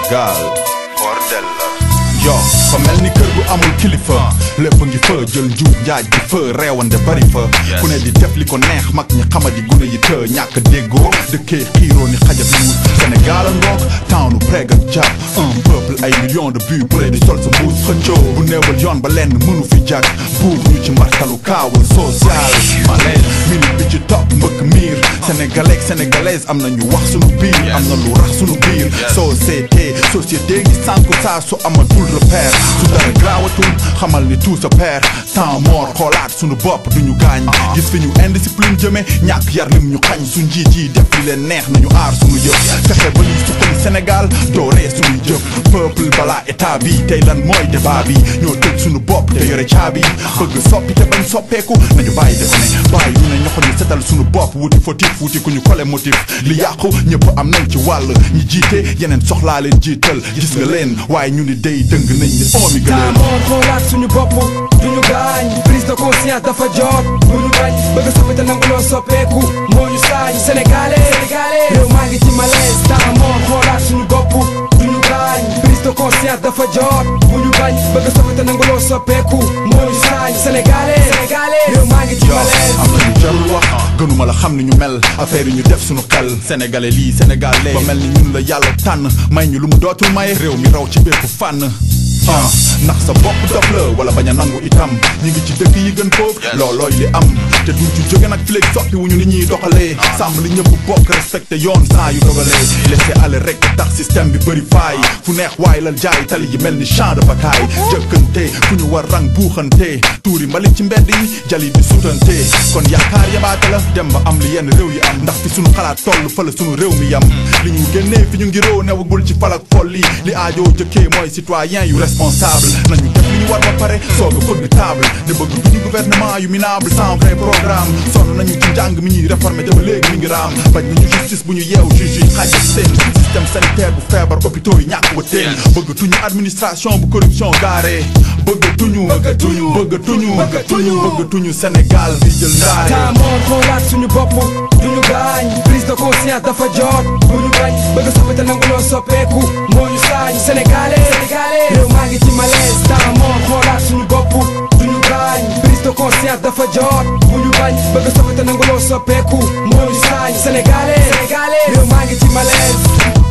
Sénégal bordel la yo fa mel ni kër gu amul kilifa lépp ngi fa jël njuub njaaj gi fa reewande bari fa ku ne di def li ko neex mag ñi xamadi gune yi të ñàkk déggoo dëkkee xiiroo ni xajab yuus Sénégal a ngoog townu preg ak jàpp un peuple ay millions de buts bu di sol sa mbuus xëccoo bu néewal yoon ba lenn mënu fi jag buur ñu ci mbartalu kaawul social malaise minute bi ci topp mbëkk miir sénégalais sénégalaise am na ñu wax sunu biir am na lu rax sunu biir société société ngi sànku saa su amatul repère su dara graawatul xamal ni tout sa père temps mort xoolaat sunu bopp duñu gaañ gis fi ñu indiscipline jëme ñàkk yar lim ñu xañ su njiit yi def li leen neex nañu aar sunu yëf fexe ba ñuy suqali Sénégal dooree sunuy jëf peuple balaa état bi tey lan mooy débat bi ñoo tëj sunu bopp te yore caabi bëgg soppi te bañ soppeeku nañu bàyyi def ne bàyyi ñu ne ñoxo ñu setal sunu bopp wuti fautif wuti ku ñu kole motif li yàqu ñëpp am nañ ci wàll ñi jiite yeneen soxlaa leen jiital gis nga leen waaye ñu ni day dëng nañ ni oomi gëleen taamoon xoolaat suñu bopp duñu gaañ prise de conscience dafa jot bu ñu bañ bëgg soppi te nangu loo soppeeku moo ñu saañ sénégalais réew maa ngi ci malaise taamoon xoolaat suñu bopp duñu gaañ prise de conscience dafa jot bu ñu bañ bëgg soppi te nangu loo soppeeku moo ñu saañ sénégalais réew maa ngi ci yo malaise am na ñu jarul wax gënuma la xam ni ñu mel affaire yi ñu def suñu xel sénégalais lii sénégalais ba mel ni ñun la yàlla tànn may ñu lu mu dootul may réew mi raw ci bépp fànn ah ndax sa bopp dof la wala bañ a nangu itam ñi ngi ci dëkk yi gën foofu loolooy li am te duñ ci jóge nag fileeg soppi wuñu ni ñuy doxalee sàmm li ñëpp bokk respecté yoon saa yu dogalee laisser aller rek tax système bi bëri faay fu neex waay lal jaay tali yi mel ni champ de bataille jëkkante fu ñu war rang buuxante tuuri mbalit ci mbedd yi jali di sutante kon yaakaar yabaate la dem ba am li yenn réew yi am ndax fi suñu xalaat toll fa la suñu réew mi yam li ñu génnee fi ñu ngi réew newagul ci falak folli li aajoo jëkkee mooy citoyen yu responsable nañu def li ñu war ba pare soog a fëgg table ne bëgg duñu gouvernement yu minable sans vrai programme sonn nañu ci njàng mi ñuy réformer te ba léegi mi ngi raam bañ nañu justice bu ñu yeew juge yi xaaj ak seen système sanitaire bu feebar hôpitaux yi ñàkk wa teen bëgg tuñu administration bu corruption gaare bëgg tuñu bëgg tuñu bëgg tuñu bëgg tuñu Sénégal bi jël ndaare taamoon xoolaat suñu bopp duñu gaañ prise de conscience dafa jot bu ñu bañ bëgg soppi te nangu loo soppeeku moo ñu saañ sénégalais réew maa ngi ci malaise taamoon xoolaat suñu bopp duñu gaañ prise de conscience dafa jot bu ñu bañ bëgg soppi te nangu loo soppeeku moo ñu saañ sénégalais réew maa ngi ci malaise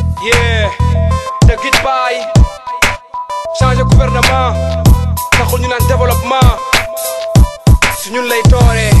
yeah te git baay changer gouvernement taxul ñu naan développement su ñun lay tooree